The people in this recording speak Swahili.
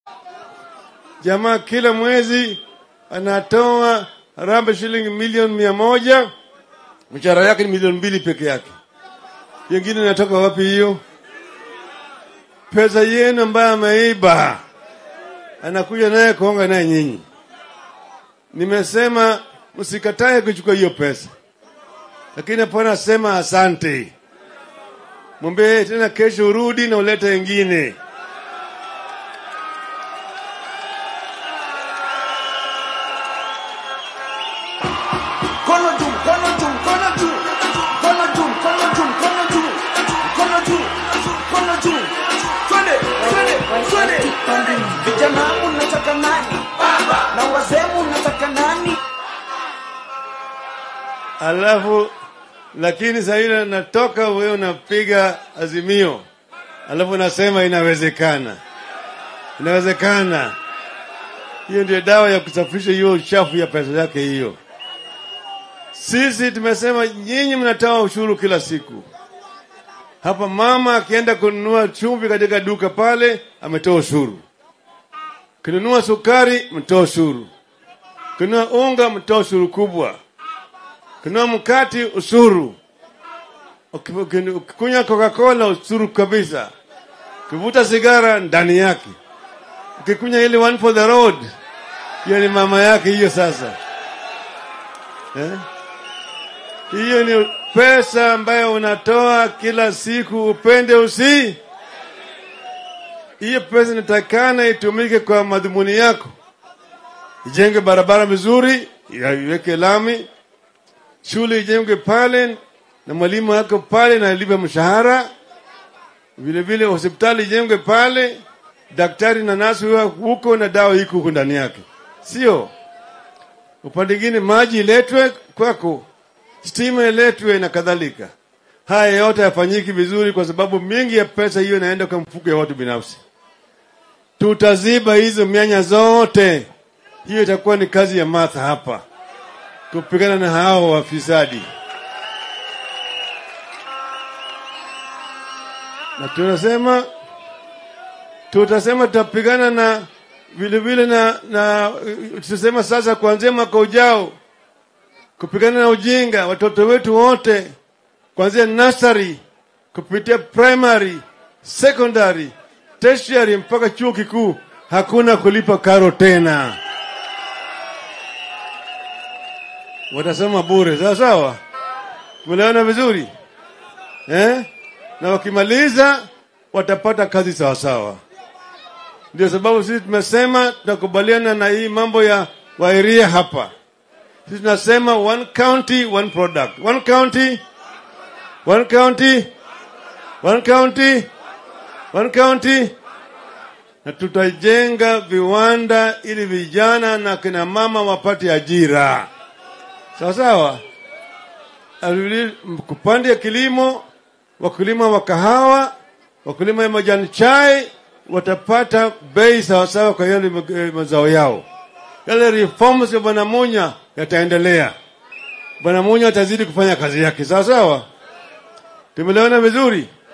Jamaa kila mwezi anatoa harambee shilingi milioni mia moja, mshahara yake ni milioni mbili peke yake. Yengine inatoka wapi hiyo pesa yenu ambayo ameiba? Anakuja naye kuonga naye nyinyi. Nimesema msikatae kuchukua hiyo pesa, lakini hapana sema asante. Mwambie tena kesho urudi na ulete wengine. Mkono juu, mkono juu, mkono juu. Mkono juu, mkono juu, mkono juu. Mkono juu, mkono juu. Twende, twende, twende. Vijana mnataka nani? Na wazee mnataka nani? Alafu lakini saa ile natoka wewe unapiga azimio, alafu nasema inawezekana, inawezekana. Hiyo ndio dawa ya kusafisha hiyo uchafu ya pesa yake hiyo. Sisi tumesema nyinyi mnatoa ushuru kila siku. Hapa mama akienda kununua chumvi katika duka pale, ametoa ushuru. Kinunua sukari, mtoa ushuru. Kinunua unga, mtoa ushuru kubwa. Kinunua mkati, ushuru. Uki- uki- Ukikunywa Coca-Cola, ushuru kabisa. Ukivuta sigara, ndani yake. Ukikunywa ile one for the road, hiyo ni mama yake hiyo sasa eh? Hiyo ni pesa ambayo unatoa kila siku, upende usi. Hiyo pesa inatakana itumike kwa madhumuni yako, ijenge barabara vizuri, iweke lami, shule ijengwe pale na mwalimu wako pale na alipe mshahara, vile vile hospitali ijengwe pale, daktari na nasi wa huko na dawa iko huko ndani yake, sio upande mwingine maji iletwe kwako stima iletwe na kadhalika. Haya yote yafanyiki vizuri, kwa sababu mingi ya pesa hiyo inaenda kwa mfuko ya watu binafsi. Tutaziba hizo mianya zote. Hiyo itakuwa ni kazi ya Martha hapa, kupigana na hao wafisadi, na tunasema tutasema tutapigana na vile vile na, na tutasema sasa kuanzia mwaka ujao kupigana na ujinga watoto wetu wote kuanzia nursery kupitia primary secondary tertiary mpaka chuo kikuu hakuna kulipa karo tena watasoma bure sawa sawa tumeelewana vizuri eh? na wakimaliza watapata kazi sawasawa ndio sababu sisi tumesema tunakubaliana na hii mambo ya wairia hapa sisi tunasema one county one product one county one county one county one county na tutajenga viwanda ili vijana na kina mama wapate ajira sawa sawa Alivile- kupande ya kilimo wakulima wa kahawa wakulima ya majani chai watapata bei sawasawa kwa yale ma- eh, mazao yao yale reforms ya bwana Munya yataendelea. Bwana Munya atazidi kufanya kazi yake sawa sawa. Tumeelewana vizuri.